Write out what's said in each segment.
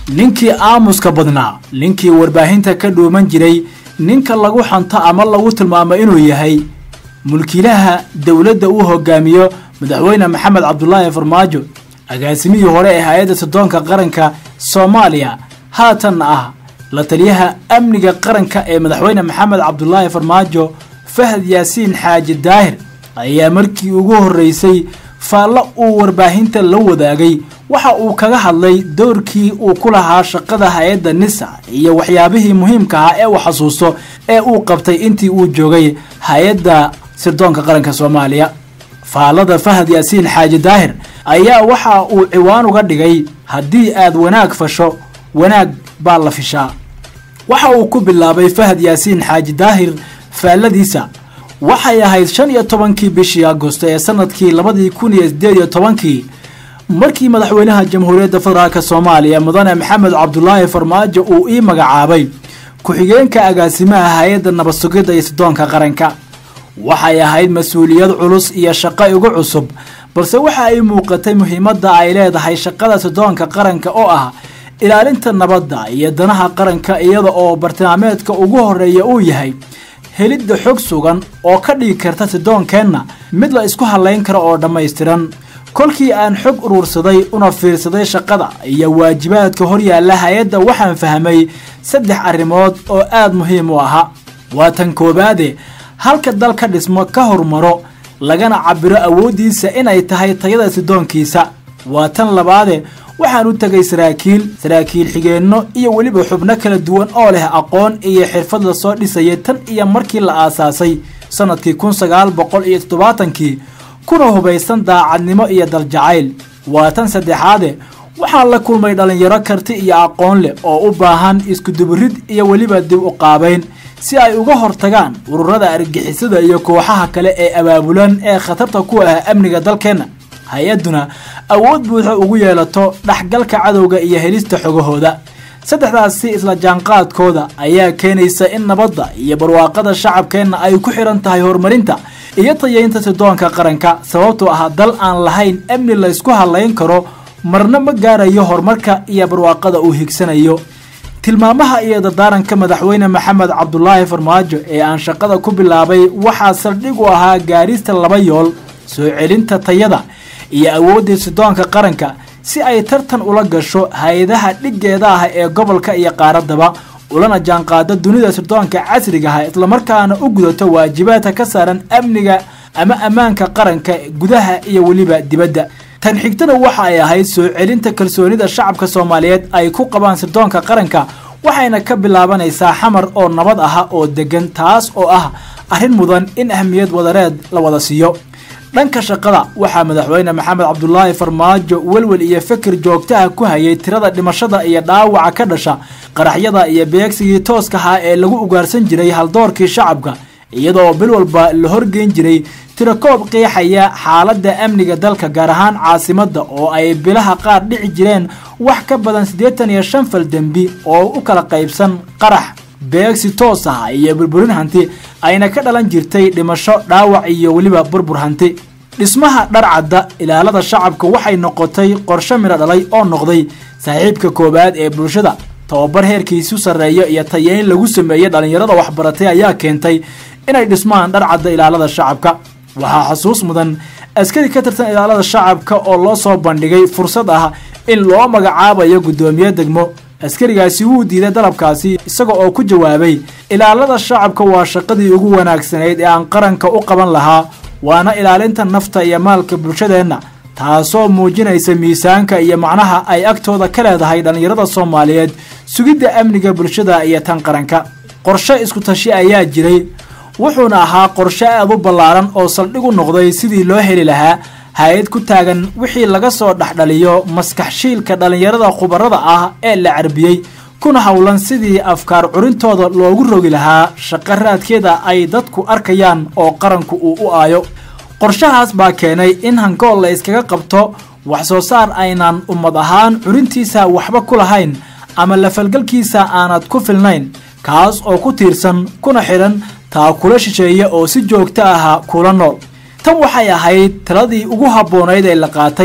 ninkii aamuska badnaa ninkii warbaahinta ka dhuuman jiray ninka lagu xanto ama lagu tilmaamo inuu yahay mulkiilaha dowladda uu hogaamiyo madaxweyne maxamed cabdulaahi farmaajo agaasimihii hore ee hay-adda soddoonka qaranka soomaaliya haatanna ah la taliyaha amniga qaranka ee madaxweyne maxamed cabdulaahi farmaajo fahad yaasiin xaaji daahir ayaa markii ugu horreysay faallo uu warbaahinta la wadaagay waxa uu kaga hadlay doorkii uu ku lahaa shaqada hay-adda nisa iyo waxyaabihii muhiimka ahaa ee uu xasuusto ee uu qabtay intii uu joogay hay-adda sirdoonka qaranka soomaaliya faallada fahad yaasiin xaaji daahir ayaa waxa uu ciwaan uga dhigay haddii aad wanaag fasho wanaag baa la fishaa waxa uu ku bilaabay fahad yaasiin xaaji daahir faalladiisa waxay ahayd shan iyo tobankii bishii agosto ee sanadkii labadii kun iyo sideed iyo tobankii markii madaxweynaha jamhuuriyadda federaalk soomaaliya mudane maxamed cabdulaahi farmaajo uu ii magacaabay ku-xigeenka agaasimaha hay-adda nabad sugidda iyo sidoonka qaranka waxay ahayd mas-uuliyad culus iyo shaqo igu cusub balse waxa ay muuqatay muhiimadda ay leedahay shaqada sidoonka qaranka oo ah ilaalinta nabadda iyo danaha qaranka iyada oo bartilmaameedka ugu horeeya uu yahay helidda xog sugan oo ka dhigi karta sidoonkeenna mid la isku hadlayn karo oo dhammaystiran kolkii aan xog uruursaday una fiirsaday shaqada iyo waajibaadka horyaalla hay-adda waxaan fahmay saddex arrimood oo aad muhiim u ahaa waa tan koowaade halka dal ka dhismo ka hormaro lagana cabiro awooddiisa inay tahay tayada sidoonkiisa waa tan labaade waxaan u tegay saraakiil saraakiil xigeenno iyo weliba xubno kala duwan oo leh aqoon iyo xirfad lasoo dhisayay tan iyo markii la aasaasay sannadkii kun sagaal boqol iyo toddobaatankii kuna hubaysan daacadnimo iyo daljacayl waa tan saddexaade waxaan la kulmay dhallinyaro karti iyo aqoon leh oo u baahan iskuduburid iyo weliba dib u qaabayn si ay uga hortagaan ururada argixisada iyo kooxaha kale ee abaabulan ee khatarta ku ah amniga dalkeenna hay-adduna awood buuxa ugu yeelato dhexgalka cadowga iyo helista xogahooda saddexdaasi isla jaanqaadkooda ayaa keenaysa in nabadda iyo barwaaqada shacabkeenna ay ku xidhan tahay horumarinta iyo tayeynta sidoonka qaranka sababtoo ah dal aan lahayn amni laysku hadlayn karo marna ma gaarayo horumarka iyo barwaaqada uu higsanayo tilmaamaha iyo dardaaranka madaxweyne maxamed cabdulaahi farmaajo ee aan shaqada ku bilaabay waxaa saldhig u ahaa gaarista laba yool soo celinta tayada iyo awooddii sidoonka qaranka si ay tartan ula gasho hay-adaha dhiggeeda ah ee gobolka iyo qaaraddaba ulana jaanqaado dunida sirdoonka casriga ah islamarkaana u gudato waajibaadka ka saaran amniga ama ammaanka qaranka gudaha iyo weliba dibadda tan xigtana waxa ay ahayd soo celinta kalsoonida shacabka soomaaliyeed ay ku qabaan sirdoonka qaranka waxayna ka bilaabanaysaa xamar oo nabad aha oo degan taas oo ah arrin mudan in ahmiyad wadareed la wada siiyo dhanka shaqada waxaa madaxweyne maxamed cabdulaahi farmaajo welwel iyo fikir joogtaha ku hayay tirada dhimashada iyo dhaawaca ka dhasha qaraxyada iyo beegsigii tooska ahaa ee lagu ugaarsan jiray haldoorkii shacabka iyadoo bil walba la horgeyn jiray tirakoob qeexaya xaaladda amniga dalka gaar ahaan caasimadda oo ay bilaha qaar dhici jireen wax ka badan siddeetan iyo shan fal dembi oo u kala qaybsan qarax beegsi toos ah iyo burburin hanti ayna ka dhalan jirtay dhimasho dhaawac iyo weliba burbur hanti dhismaha dharcadda ilaalada shacabka waxay noqotay qorshe midho dhalay oo noqday saaxiibka koowaad ee bulshada tababar heerkiisu sarreeyo iyo tayeyn lagu sameeyey dhallinyarada waxbaratay ayaa keentay inay dhismaan dharcadda ilaalada shacabka waxaa xusuus mudan askari ka tirsan ilaalada shacabka oo loo soo bandhigay fursad ah in loo magacaabayo guddoomiye degmo askarigaasi wuu diiday dalabkaasi isaga oo ku jawaabay ilaalada shacabka waa shaqadii ugu wanaagsanayd ee aan qaranka u qaban lahaa waana ilaalinta nafta iyo maalka bulshadeenna taasoo muujinaysa miisaanka iyo macnaha ay agtooda ka leedahay dhallinyarada soomaaliyeed sugidda amniga bulshada iyo tan qaranka qorshe isku tashi ayaa jiray wuxuuna ahaa qorshe aad u ballaaran oo saldhig u noqday sidii loo heli lahaa hay-ad ku taagan wixii laga soo dhexdhaliyo maskaxshiilka dhallinyarada khubarada ah ee la carbiyey kuna howlan sidii afkaar curintooda loogu rogi lahaa shaqo raadkeeda ay dadku arkayaan oo qaranku uu u aayo qorshahaas baa keenay in hangool la iskaga qabto wax soo saar aynan ummad ahaan curintiisa waxba ku lahayn ama lafalgalkiisa aanad ku filnayn kaas oo ku tiirsan kuna xidhan taa kula shisheeya oo si joogto aha kula nool tan waxay ahayd taladii ugu habboonayd ee la qaatay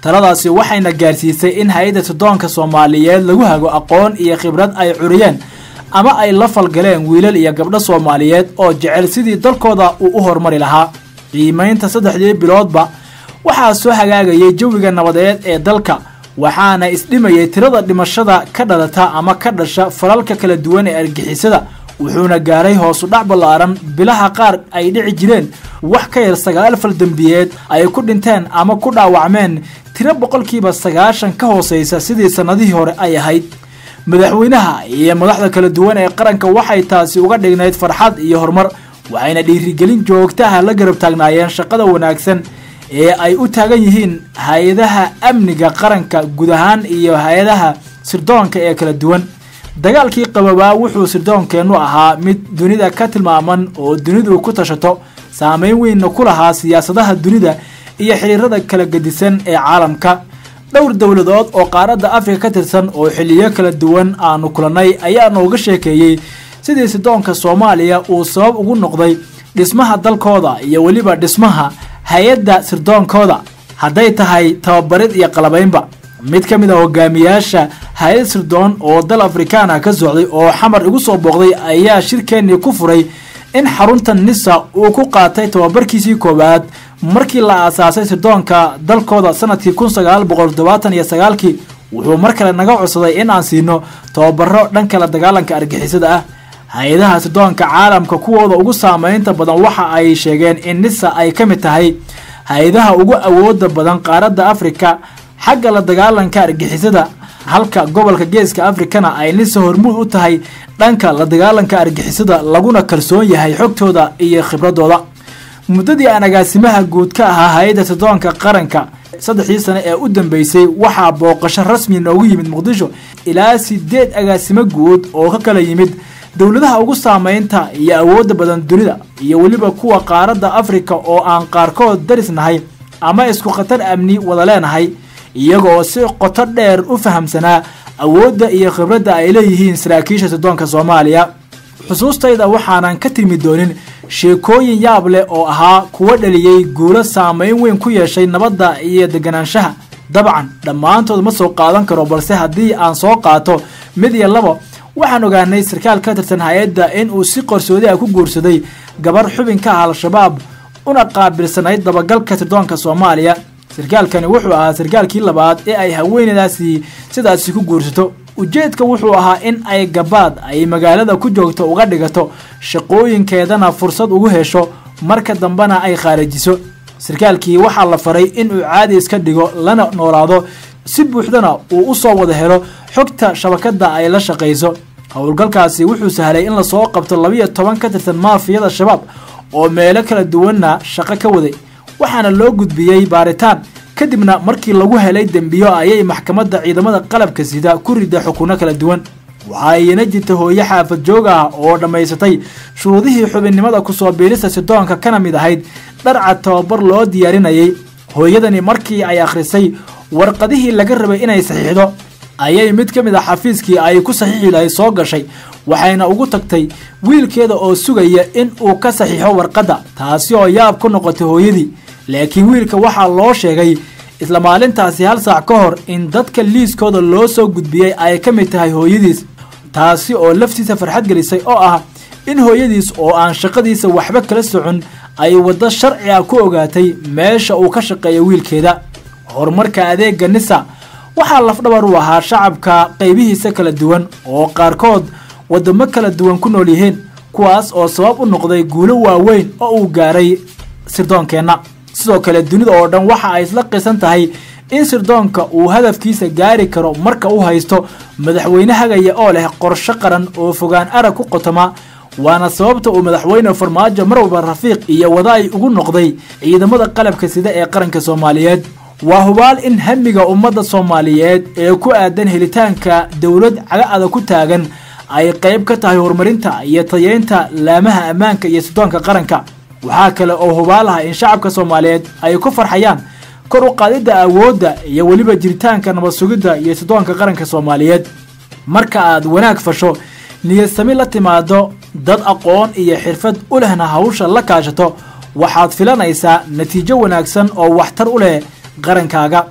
taladaasi waxayna gaarsiisay in hay-adda sirdoonka soomaaliyeed lagu hago aqoon iyo khibrad ay curiyeen ama ay la falgaleen wiilal iyo gabdho soomaaliyeed oo jecel sidii dalkooda uu u horumari lahaa qiimaynta saddexdii biloodba waxaa soo hagaagayay jawiga nabadeed ee dalka waxaana isdhimayay tirada dhimashada ka dhalata ama ka dhasha falalka kala duwan ee argixisada wuxuuna gaaray hoosu dhac ballaaran bilaha qaar ay dhici jireen wax ka yar sagaal fal dembiyeed ay ku dhinteen ama ku dhaawacmeen tiro boqolkiiba sagaashan ka hooseysa sidii sannadihii hore ay ahayd madaxweynaha iyo madaxda kala duwan ee qaranka waxay taasi uga dhignayd farxad iyo horumar waxayna dhiirigelin joogtaha la garab taagnaayeen shaqada wanaagsan ee ay u taagan yihiin hay-adaha amniga qaranka guud ahaan iyo hay-adaha sirdoonka ee kala duwan dagaalkii qababaa wuxuu sirdoonkeennu ahaa mid dunida ka tilmaaman oo dunidu ku tashato saameyn weynna ku lahaa siyaasadaha dunida iyo xiriirada kala gedisan ee caalamka dhowr dowladood oo qaaradda afrika ka tirsan oo xiliyo kala duwan aanu kulannay ayaa nooga sheekeeyey sidii sirdoonka soomaaliya uu sabab ugu noqday dhismaha dalkooda iyo weliba dhismaha hay-adda sirdoonkooda hadday tahay tababarid iyo qalabaynba mid ka mid a hogaamiyaasha hay-ad sirdoon oo dal afrikaana ka socday oo xamar igu soo booqday ayaa shirkeennii ku furay in xarunta nisa uu ku qaatay tababarkiisii koowaad markii la aasaasay sirdoonka dalkooda sanadkii kun sagaal boqol toddobaatan iyo sagaalkii wuxuu mar kale naga codsaday in aan siino tababaro dhanka la dagaalanka argixisada ah hay-adaha sirdoonka caalamka kuwooda ugu saameynta badan waxa ay sheegeen in nisa ay ka mid tahay hay-adaha ugu awooda badan qaaradda afrika xagga la dagaalanka argixisada halka gobolka geeska afrikana ay nisa hormuud u tahay dhanka la dagaalanka argixisada laguna kalsoon yahay xogtooda iyo khibradooda muddadii aan agaasimaha guud ka ahaa hay-adda sirdoonka qaranka saddexdii sane ee u dambeysay waxaa booqasho rasmi noogu yimid muqdisho ilaa sideed agaasimo guud oo ka kala yimid dowladaha ugu saameynta iyo awoodda badan dunida iyo weliba kuwa qaaradda afrika oo aan qaarkood darisnahay ama isku khatar amni wada leenahay iyagoo si qoto dheer u fahamsanaa awoodda iyo khibradda ay leeyihiin saraakiisha sirdoonka soomaaliya xusuustayda waxaanan ka tilmi doonin sheekooyin yaab leh oo ahaa kuwa dhaliyey guulo saameyn weyn ku yeeshay nabadda iyo deganaanshaha dabcan dhammaantood ma soo qaadan karo balse haddii aan soo qaato mid iyo laba waxaan ogaanay sarkaal ka tirsan hay-adda in uu si qarsoodi ah ku guursaday gabar xubin ka ah al-shabaab una qaabilsanayd dabagalka sirdoonka soomaaliya sarkaalkani wuxuu ahaa sarkaalkii labaad ee ay haweenadaasi sidaasi ku guursato ujeedka wuxuu ahaa in ay gabaad ay magaalada ku joogto uga dhigato shaqooyinkeedana fursad ugu hesho marka dambena ay khaarajiso sarkaalkii waxaa la faray inuu caadi iska dhigo lana noolaado si buuxdana uu u soo wada helo xogta shabakadda ay la shaqayso howlgalkaasi wuxuu sahlay in lasoo qabto labiyo toban ka tirsan maafiyada shabaab oo meelo kala duwanna shaqo ka waday waxaana loo gudbiyey baaritaan kadibna markii lagu helay dembiyo ayay maxkamadda ciidamada qalabka sida ku rida xukunno kala duwan waxaa iyana jirta hooyo xaafad joog ah oo dhammaysatay shuruudihii xubinnimada kusoo biirista sidoonka kana mid ahayd dharca tababar loo diyaarinayay hooyadani markii ay akhrisay warqadihii laga rabay inay saxiixdo ayay mid ka mid a xafiiskii ay ku saxiixi lahayd soo gashay waxayna ugu tagtay wiilkeeda oo sugaya in uu ka saxiixo warqadda taasi oo yaab ku noqotay hooyadii laakiin wiilka waxaa loo sheegay isla maalintaasi hal saac ka hor in dadka liiskooda loo soo gudbiyey ay ka mid tahay hooyadiis taasi oo laftiisa farxad gelisay oo ah in hooyadiis oo aan shaqadiisa waxba kala socon ay waddo sharci ah ku ogaatay meesha uu ka shaqeeyo wiilkeeda horumarka adeega nisa waxaa lafdhabar u ahaa shacabka qaybihiisa kala duwan oo qaarkood waddamo kala duwan ku nool yihiin kuwaas oo sabab u noqday guulo waaweyn oo uu gaaray sirdoonkeenna sidoo kale dunida oo dhan waxa ay isla qisan tahay in sirdoonka uu hadafkiisa gaari karo marka uu haysto madaxweyne hagaya oo leh qorsho qaran oo fogaan arag ku qotoma waana sababta uu madaxweyne farmaajo mar walba rafiiq iyo wadaay ugu noqday ciidamada qalabka sida ee qaranka soomaaliyeed waa hubaal in hamiga ummadda soomaaliyeed ee ku aadan helitaanka dowlad caga adag ku taagan ay qayb ka tahay horumarinta iyo tayeynta laamaha ammaanka iyo sirdoonka qaranka waxaa kale oo hubaal ah in shacabka soomaaliyeed ay ku farxayaan kor u qaadidda awoodda iyo weliba jiritaanka nabad sugidda iyo sirdoonka qaranka soomaaliyeed marka aad wanaag fasho niyadsami la timaado dad aqoon iyo xirfad u lehna hawsha la kaashato waxaad filanaysaa natiijo wanaagsan oo waxtar u leh qarankaaga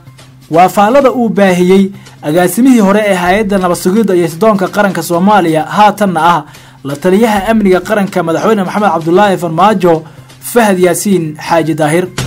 waa faallada uu baahiyey agaasimihii hore ee hay-adda nabadsugidda iyo sidoonka qaranka soomaaliya haatanna ah la taliyaha amniga qaranka madaxweyne maxamed cabdulaahi farmaajo fahad yaasiin xaaji daahir